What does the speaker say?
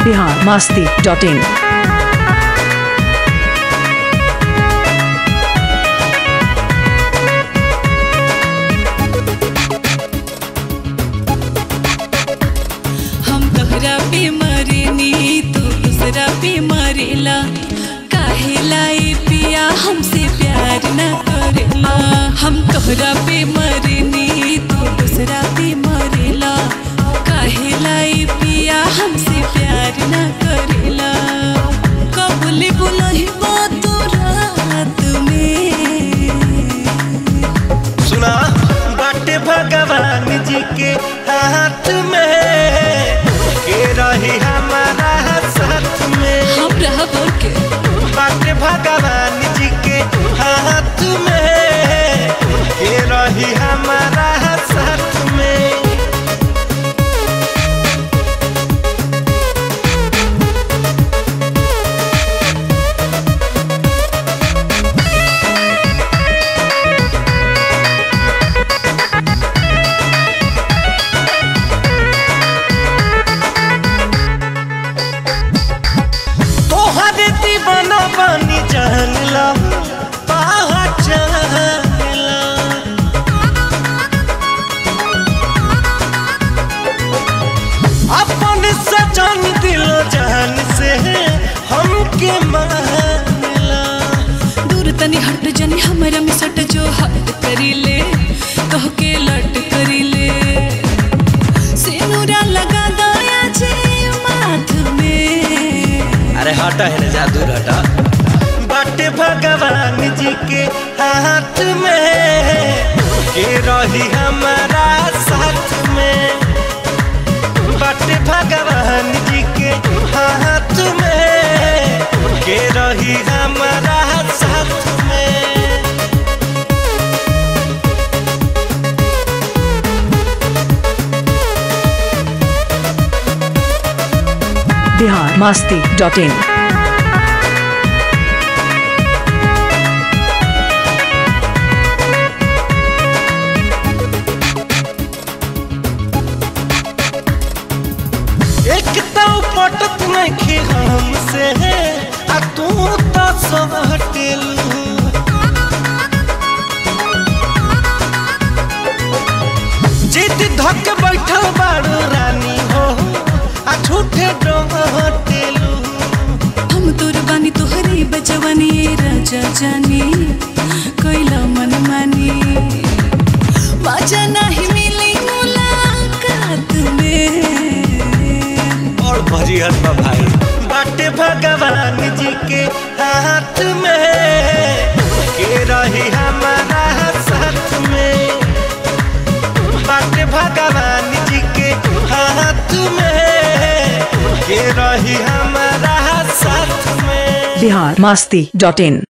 Bihar Masti dot in हम तोहरा पे मरेनी तू दूसरा पे मरेला काहेला ए पिया हमसे प्यार न करेला हम तोहरा पे मरेनी तू दूसरा पे मरेला काहेला ए पिया हमसे प्यार न करेला कबूल बुलही तू रात में सुना बाटे भगवान जी के हाथ में के रही हमारा साथ में हम रह बोल के बाटे भगवान जी के हाथ में के रही हमारा साथ में तोहर दीवाना बनी जान ला पहचान ला अपन सजन दिल जान से हमके मानला दूर तनी हट जनी हमरा में सट जो हट करी ले कह के लट करी ले सिनुरा लगा दया जे माथ में अरे हटा है ना जा दूर हटा बाटे भगवान जी के हाथ में के रही हमारा साथ में बाटे भगवान जी के हाथ में के रही हमारा साथ में बिहार मास्ती डॉट इन एक तो पटत नहीं हमसे आ तू तो सब हटेलू जिद धक बैठल बारू रानी हो आ झूठे डोटेलू हम तोर बानी तोहरे बजवानी ए राजा जानी कैला मन मानी मजा नहीं मिली मुलाकात में और भरी हत भाई बाटे भगवान जी के हाथ में के रही हमारा साथ में बाटे भगवान जी के हाथ में के रही हमारा साथ में बिहार मास्ती डॉट इन